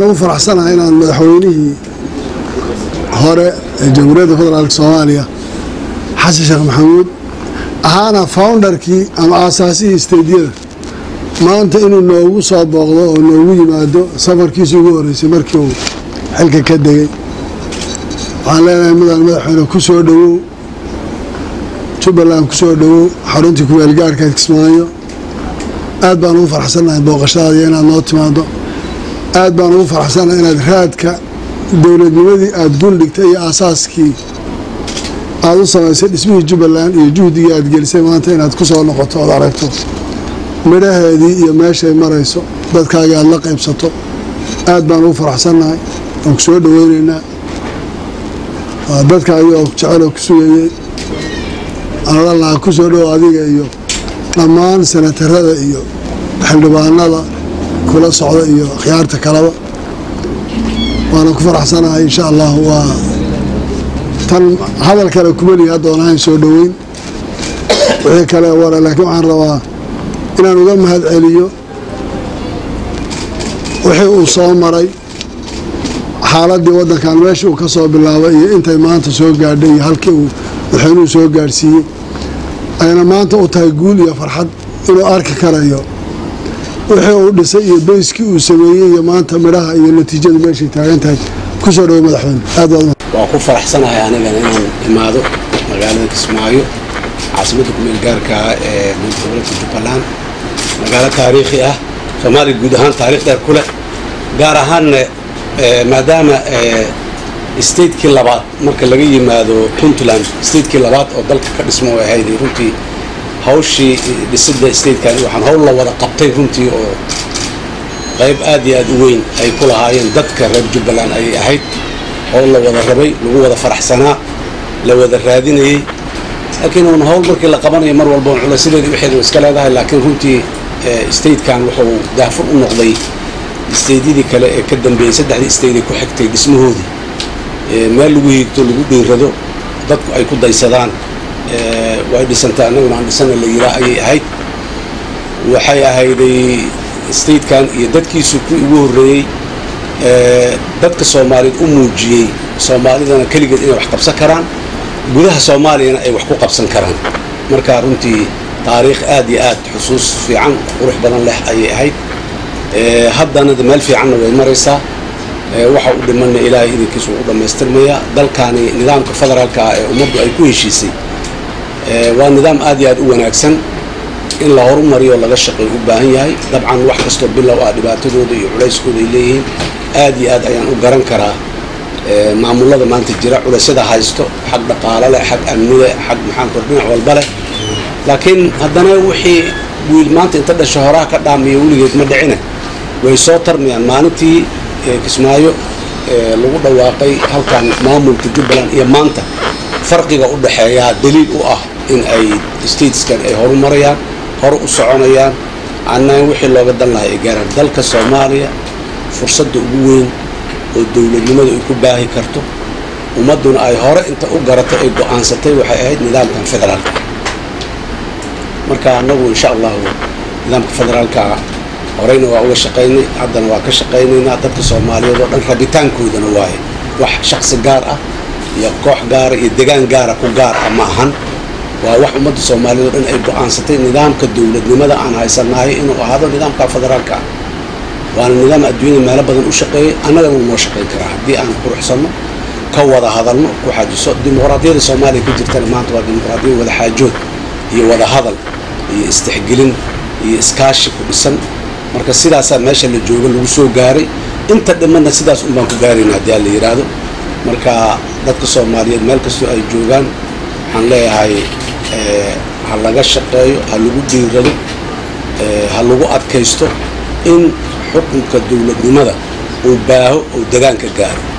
ugu faraxsanahay inaan madaxweynihii hore ee jamhuuriyadda federaalk soomaaliya xasan sheekh maxamuud ahaana foundarkii ama aasaasihii isteydyada maanta inuu noogu soo booqdo oo noogu yimaado safarkiisii ugu horeysay markii uu xilka ka degay waxaan leenahay mudan madaxweyne ku soo dhowow jubbaland ku soo dhowow xaruntii kumeelgaarhka kismaayo aad baan ugu faraxsannahay booqashadaadiyo inaad noo timaado aad baan ugu faraxsannahay inaad raadka dowladnimadii aada guldhigtay iyo aasaaskii aada u samaysay dhismihii jubbaland iyo juhdigii aad gelisay maanta inaad ku soo noqoto ood aragto midhaheedii iyo meeshay marayso dadkaagii aada la qaybsato aad baan ugu faraxsannahay waan ku soo dhoweynaynaa waa dadkaagii oo jeceloo ku sugayey aanodhanlahaa ku soo dhowo adiga iyo dhammaan senatarada iyo xildhibaanada kula socda iyo akhyaarta kaleba waana ku faraxsanahay insha allah waa tan hadal kale kumelihi haddoon ahayn soo dhoweyn wixii kale wara laakiin waxaan rabaa inaan uga mahad celiyo wixii uu soo maray xaaladii waddankan meeshii uu ka soo bilaabay iyo intay maanta soo gaadhay iyo halkii uu madaxweynuhu soo gaadhsiiyey ayna maanta u tahay guul iyo farxad inuu arki karayo wixii uu dhisay iyo beyskii uu sameeyey iyo maanta midhaha iyo natiijadu meeshay taagan tahay ku soo dhowo madaxweyne aad baad waa ku faraxsanahay anigana inaan imaado magaalada kismaayo caasimadda kumeel gaarka ee gobolka jubbaland magaalo taariikhi ah soomaaliya guud ahaan taarikh dheer ku leh gaar ahaanna maadaama statekii labaad marka laga yimaado puntland statekii labaad oo dalka ka dhismo ay ahayd runtii hawshii dhisida statekan waxaan hawl la wada qabtay runtii oo qayb aad iyo aad u weyn ay ku lahaayeen dadka reer jubbaland ayay ahayd hawl la wada rabay lagu wada faraxsanaa la wada raadinayey laakiin uun hawl markii la qabanayo mar walba culaysadeeda wixeeda iska leedahay laakiin runtii statekan wuxuu daafur u noqday steydyadii kale ee ka dambeeyey saddexdii steyday ku xigtay dhismahoodii meel lagu hiigto lagu dhiirado dadku ay ku daysadaan way dhisantay annaguna aan dhisana la yiraa ayay ahayd waxay ahayday statekan iyo dadkiisu kuwii ugu horreeyey dadka soomaaliyeed u muujiyey soomaalidana keligeed inay wax qabsan karaan gudaha soomaaliyana ay wax ku qabsan karaan marka runtii taariikh aad iyo aad xusuus fiican qurux badan leh ayay ahayd haddana meel fiicanna way maraysaa waxa u dhimanna ilaahay idinkiisu u dhammaystirmaya dalkaani nidaamka federaalka ah ee ummaddu ay ku heshiisay waa nidaam aad iyo aad u wanaagsan in la horumariyo laga shaqeey u baahan yahay dabcan wax kastoo bilow ah dhibaatadooda iyo culayskooda ay leeyihiin aad iyo aad ayaan u garan karaa maamulada maanta jira culaysyada haysto xag dhaqaalo leh xag amnile xag maxaanku dhinac walba leh laakiin haddana wixii wiil maanta inta dhasha horaha ka dhaamiya weligeed ma dhicine way soo tarmayaan maalintii kismaayo lagu dhawaaqay halkan maamulka jubbaland iyo maanta farqiga u dhexeeyaa daliil u ah in ay stateskan ay horumarayaan hore u soconayaan annaga wixii looga dan lahay ay gaaraan dalka soomaaliya fursadda ugu weyn oo dowladnimadu ay ku baahi karto ummadduna ay hore inta u garatay ay go-aansatay waxay ahayd nidaamkan federaalka marka annagu insha allahu nidaamka federaalka horeyna waa uga shaqaynay haddana waa ka shaqaynaynaa dadka soomaaliyeed oo dhan rabitaankoodana waaye wax shaqsi gaar ah iyo koox gaara iyo degaan gaara ku gaar ah ma ahan waa wax ummadda soomaaliyeed oo dhan ay go-aansatay nidaamka dowladnimada aan haysanahay inuu ahaado nidaamka federaalka ah waana nidaam adduunyada meelo badan u shaqeeyay annagana wuu noo shaqayn karaa haddii aan quruxsanno ka wada hadalno ku xajiso dimuqraadiyada soomaaliya ka jirtana maanta waa dimuqraadiyad wada xaajood iyo wada hadal iyo istixgelin iyo iskaashi ku dhisan marka sidaasaa meesha la jooga lagu soo gaaray inta dhimanna sidaas un baan ku gaarayna haddii aan la yidhaahdo marka dadka soomaaliyeed meel kastoo ay joogaan waxaan leeyahay ha laga shaqeeyo ha lagu dhiirado ha lagu adkaysto in xukunka dowladnimada uu baaho oo degaanka gaaro